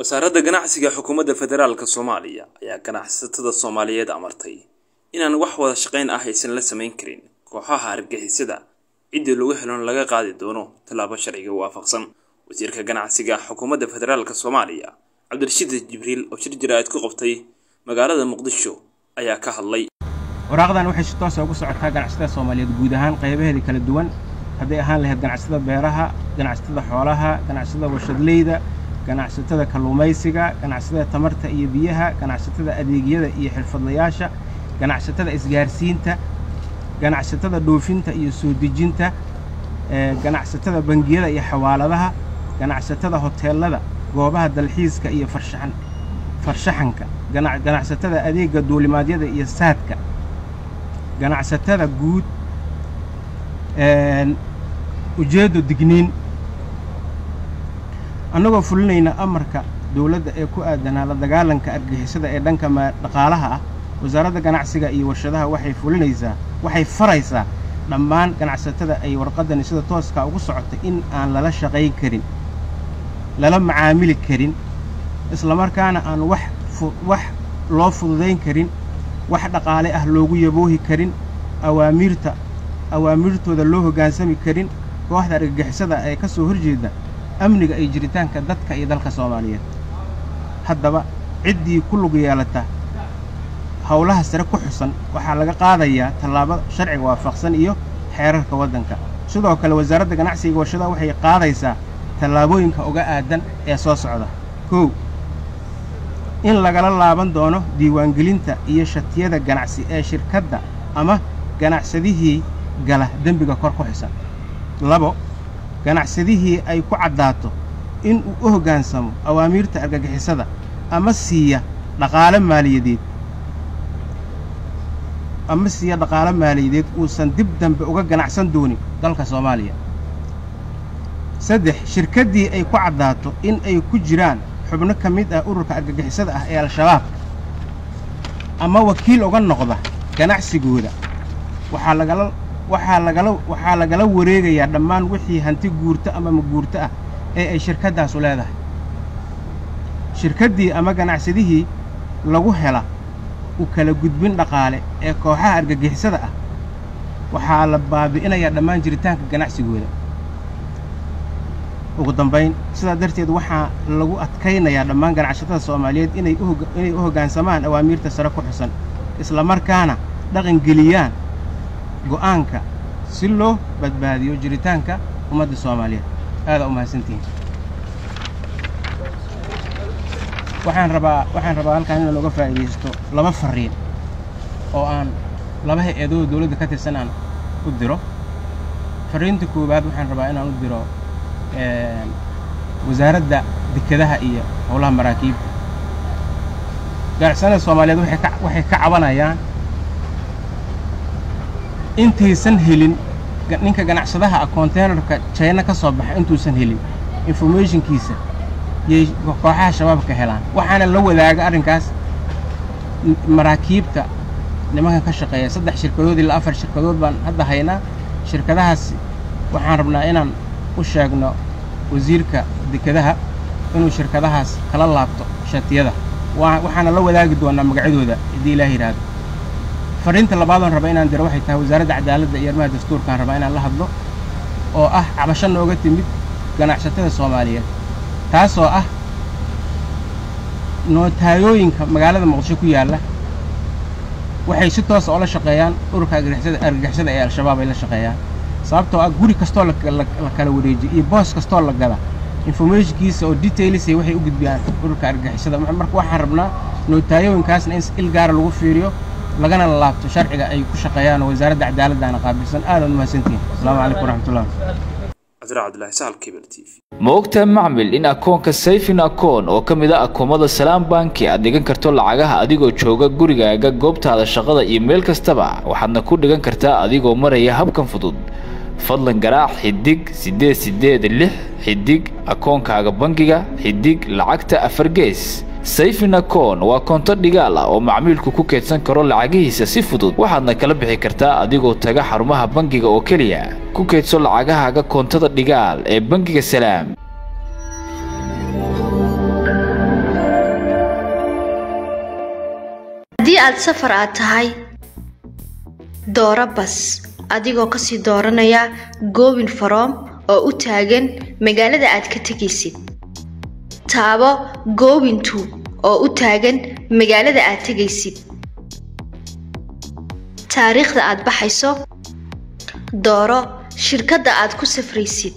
wasaaradda ganacsiga xukuumadda federaalka soomaaliya ayaa ganacsatada soomaaliyeed amartay inaan wax wada shaqayn ah aysan la samayn karin kooxaha argagixisada ciddii lagu helon laga qaadi doono tallaabo sharciga waafaqsan wasiirka ganacsiga xukuumadda federaalka soomaaliya cabdirashiid jibriil oo shir jaraa'id ku qabtay magaalada muqdisho ayaa ka hadlay waraaqdan waxay si toosa ugu socotaa ganacsatada soomaaliyeed guud ahaan qaybaheeda kala duwan hadday ahaan lahayd ganacsatada beeraha ganacsatada xoolaha ganacsatada warshadleyda ganacsatada kalluumaysiga ganacsatada tamarta iyo biyaha ganacsatada adeegyada iyo xirfadlayaasha ganacsatada isgaarsiinta ganacsatada dhoofinta iyo soo dejinta ganacsatada bangiyada iyo xawaaladaha ganacsatada hoteelada goobaha dalxiiska iyo farshaxan farshaxanka ganacsatada adeegga duulimaadyada iyo saadka ganacsatada guud ujeeddo digniin annagoo fulinayna amarka dawladda ee ku aadanaa la dagaalanka argixisada ee dhanka dhaqaalaha ah wasaaradda ganacsiga iyo warshadaha waxay fulinaysaa waxay faraysaa dhammaan ganacsatada ay warqaddani sida tooskaa ugu socota in aan lala shaqayn karin lala macaamili karin islamarkaana aan wax wax loo fududayn karin wax dhaqaale ah loogu yaboohi karin awaamiirta awaamiirtooda loo hoggaansami karin kooxda argagixisada ee ka soo horjeeda amniga iyo jiritaanka dadka iyo dalka soomaaliyeed haddaba ciddii ku lug yeelata howlaha sare ku xusan waxaa laga qaadayaa tallaabo sharciga waafaqsan iyo xeerarka waddanka sidoo kale wasaaradda ganacsiga warshadaha waxay qaadaysaa tallaabooyinka uga aadan ee soo socda kow in lagala laaban doono diiwaangelinta iyo shatiyada ganacsi ee shirkadda ama ganacsadihii gala dembiga kor ku xisan labo ganacsadihii ay ku caddaato in uu u hoggaansamo awaamiirta argagixisada ama siiya dhaqaale maaliyadeed ama siiya dhaqaale maaliyadeed uusan dib dambe uga ganacsan doonin dalka soomaaliya saddex shirkaddii ay ku caddaato in ay ku jiraan xubno ka mid ah ururka argagixisada ah ee al-shabaab ama wakiil uga noqda ganacsigooda waxaa lagala waxaa lagala waxaa lagala wareegayaa dhammaan wixii hanti guurto ama maguurto ah ee ay shirkaddaasu leedahay shirkaddii ama ganacsadihii lagu hela u kala gudbin dhaqaale ee kooxaha argagixisada ah waxaa la baabi'inayaa dhammaan jiritaanka ganacsigooda ugu dambayn sidaa darteed waxaa lagu adkaynayaa dhammaan ganacsatada soomaaliyeed inay inay u hoggaansamaan awaamiirta sare ku xusan islamarkaana dhaqangeliyaan go'aanka si loo badbaadiyo jiritaanka ummadda soomaaliyeed aadaa u mahadsantihiin waxaan rabaa waxaan rabaa halkaan inaan uga faa'iidaysto laba farriin oo aan laba hay-adooda dawladda ka tirsan aan u diro farriinta koowaad waxaan rabaa inaan u diro wasaaradda dekedaha iyo howlaha maraakiibta ganacsanada soomaaliyeed waxay ka waxay ka cabanayaan intaysan helin ninka ganacsadaha ah konteynerka jayna ka soo baxa intuusan helin informationkiisa yay kooxaha shabaabka helaan waxaana la wadaaga arrinkaas maraakiibta nimankan ka shaqeeya saddex shirkadood ilaa afar shirkadood baan hadda haynaa shirkadahaas waxaan rabnaa inaan u sheegno wasiirka dekedaha inuu shirkadahaas kala laabto shatiyada waxaana la wadaagi doonaa magacyadooda haddii ilaah yidhaahdo farriinta labaadoon raba inaan diro waxay tahay wasaaradda cadaaladda iyo arrimaha dastuurkaan rabaa inaan la hadlo oo ah cabasho nooga timid ganacsatada soomaaliyeed taasoo ah nootayooyinka magaalada muqdisho ku yaalla waxay si toosa oo la shaqeeyaan ururka argagixisada ee al-shabaab ay la shaqeeyaan sababtoo ah guri kastoo la kala wareejiyo iyo boos kastoo la gada informationkiisa oo detailisay waxay u gudbiyaan ururka argagixisada marka waxaan rabnaa nootayooyinkaasna in il gaara lagu fiiriyo lagana laabto sharciga ay ku shaqeeyaan oo wasaaradda cadaaladdaana qaabilsan aadaad umahadsantihin asalaamu calaykum waraxmatullah ma ogtahay macmil in akoonka sayfin akoon oo ka mid a akoomada salaam banki aad dhigan karto lacagaha adigoo jooga gurigaaga goobtaada shaqada iyo meel kastaba waxaadna ku dhigan kartaa adigoo maraya habkan fudud fadlan garaac xidig siddeed siddeed lix xidig akoonkaaga bangiga xidig lacagta afar gees sayfin akoon waa koonto dhigaal ah oo macmiilku ku keedsan karo lacagihiisa si fudud waxaadna kala bixi kartaa adigoo taga xarumaha bangiga oo keliya ku keedso lacagahaaga koontada dhigaal ee bangiga salaam haddii aad safar aad tahay dooro bas adigoo kasii dooranaya goobin faroom oo u taagan magaalada aad ka tegaysid taabo goobintu oo u taagan magaalada aad tegaysid taariikhda aad baxayso dooro shirkadda aad ku safraysid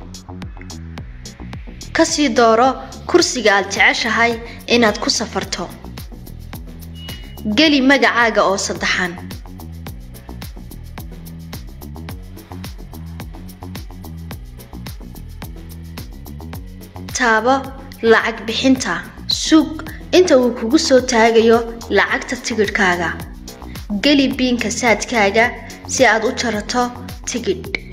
kasii dooro kursiga aad jeceshahay inaad ku safarto geli magacaaga oo saddexan taabo lacag bixinta suug inta uu kugu soo taagayo lacagta tigidhkaaga geli biinka saadkaaga si aad u jarato tigidh